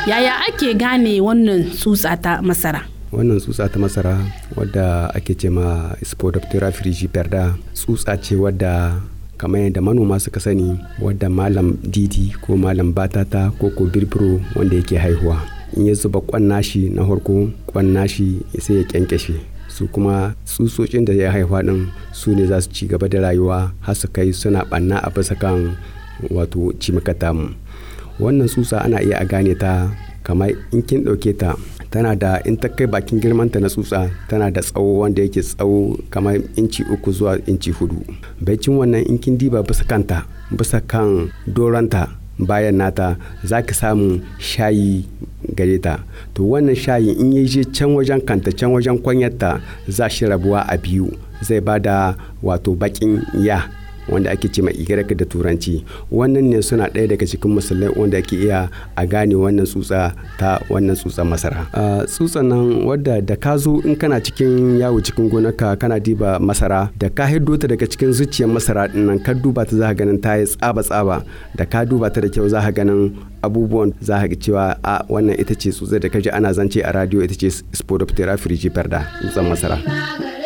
yaya ake gane wannan tsutsa ta masara wannan tsutsa ta masara wadda ake ce ma spodoptera frigiperda tsutsa ce wadda kamar yadda manoma suka sani wadda malam didi ko malam batata ko ko birbiro wanda yake haihuwa in ya zuba kwan nashi na farko kwan nashi sai ya kyankyashe su kuma tsutsotsin da ya haifa din su ne za su ci gaba da rayuwa har su kai suna banna a bisa kan wato cimikata mu wannan tsutsa ana iya a gane ta kamar in kin ɗauke ta tana da in ta kai bakin girmanta na tsutsa tana da tsawo wanda yake tsawo kamar inci uku zuwa inci hudu baicin wannan in kin diba bisa kanta bisa kan doranta bayan nata za ki samu shayi gare ta to wannan shayi in ya je can wajen kanta can wajen kwanyarta za shi rabuwa a biyu zai bada wato bakin ya wanda ake ce mai igirka da turanci wannan ne suna ɗaya daga cikin musulmai wanda ake iya a gane wannan tsutsa ta wannan tsutsan masara tsutsan nan wadda da ka zo in kana cikin yawo cikin gonarka kana diba masara da ka hiddo ta daga cikin zuciyar masara din nan ka duba ta za ka ganin ta yi tsaba tsaba da ka duba ta da kyau za ka ganin abubuwan za ka cewa a wannan ita ce tsutsa da ka ji ana zance a radio ita ce spodoptera frigiperda tsutsan masara.